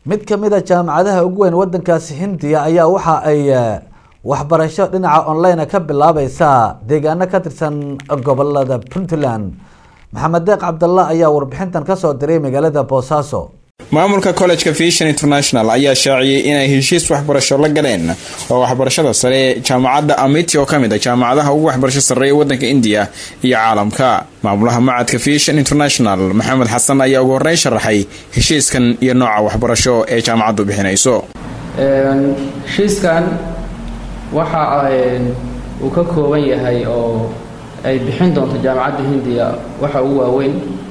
mid ka mid a jaamacadaha ugu weyn wadankaasi hindiya ayaa waxa ay waxbarasho dhinaca online ka bilaabaysa deegaano ka tirsan gobolada puntland maxamed deeq cabdalla ayaa warbixintan kasoo diray magaalada boosaaso maamulka collejka vision international ayaa shaaciyey inay heshiis waxbarasho la galeen oo waxbarashada sare jaamacadda amiti oo kamid a jaamacadaha ugu waxbarasho sarreeya wadanka indiya iyo caalamka maamulaha macadka vision international maxamed xasan ayaa ugu horreyn sharaxay heshiiskan iyo nooca waxbarasho ee jaamacaddu bixinayso heshiiskan waxa uu ka kooban yahay oo ay bixin doonto jaamacadda hindiya waxa ugu waaweyn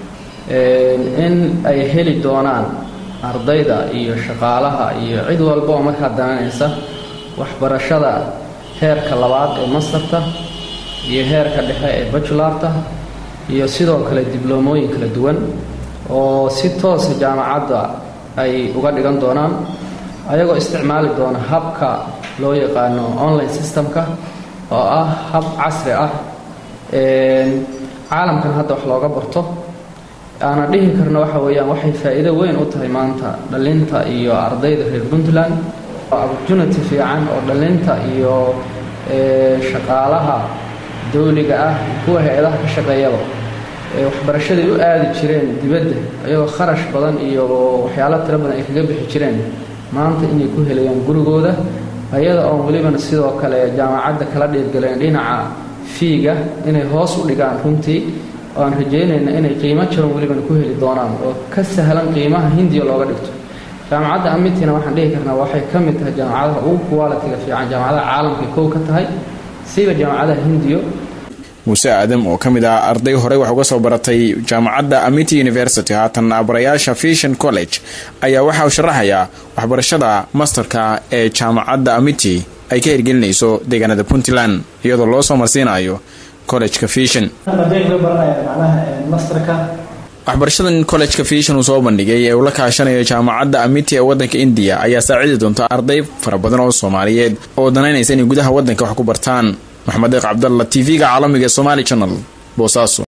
in ay heli doonaan ardayda iyo shaqaalaha iyo cid walba oo markaa dananaysa waxbarashada heerka labaad ee mastarta iyo heerka dhexe ee bajularta iyo sidoo kale dibloomooyin kala duwan oo si toosa jaamacadda ay uga dhigan doonaan ayagoo isticmaali doona habka loo yaqaano online systemka oo ah hab casri ah caalamkan hadda wax looga barto aana dhihi karno waxa weeyaan waxay faa'iido weyn u tahay maanta dhalinta iyo ardayda reer puntland opportunity fiican oo dhalinta iyo shaqaalaha dawliga ah kuwa hay-adaha ka shaqeeyaba waxbarashaday u aadi jireen dibadda iyagoo kharash badan iyo waxyaalo tiro badan ay kaga bixi jireen maanta inay ku helayaan gurigooda ayada oon welibana sidoo kale jaamacadda kala dhiirgaleen dhinaca fiiga inay hoos u dhigaan runtii oaan rajeynayna inay qiimo jaban welibana ku heli doonaan oo ka sahlan qiimaha hindiya looga dhigto jaamacadda amitina waxaan dhihi karnaa waxay ka mid tahay jaamacadaha ugu qualitiga fiican jaamacadaha caalamka kow ka tahay siba jaamacadaha hindiyo muuse aadam oo ka mid ah arday horey wax uga soo baratay jaamacadda amity university haatan abarayaasha vision college ayaa waxa uu sharaxayaa waxbarashada masterka ee jaamacadda amity ay ka hirgelinayso deegaanada puntland iyadoo loo soo marsiinayo collejka vision waxbarashadan collejka vision uu soo bandhigay ee uu la kaashanayo jaamacadda amity ee wadanka indiya ayaa saacidi doonta arday fara badan oo soomaaliyeed oo danaynaysa inay gudaha wadanka wax ku bartaan maxamed deeq cabdalla t v-ga caalamiga ee somaali channel boosaaso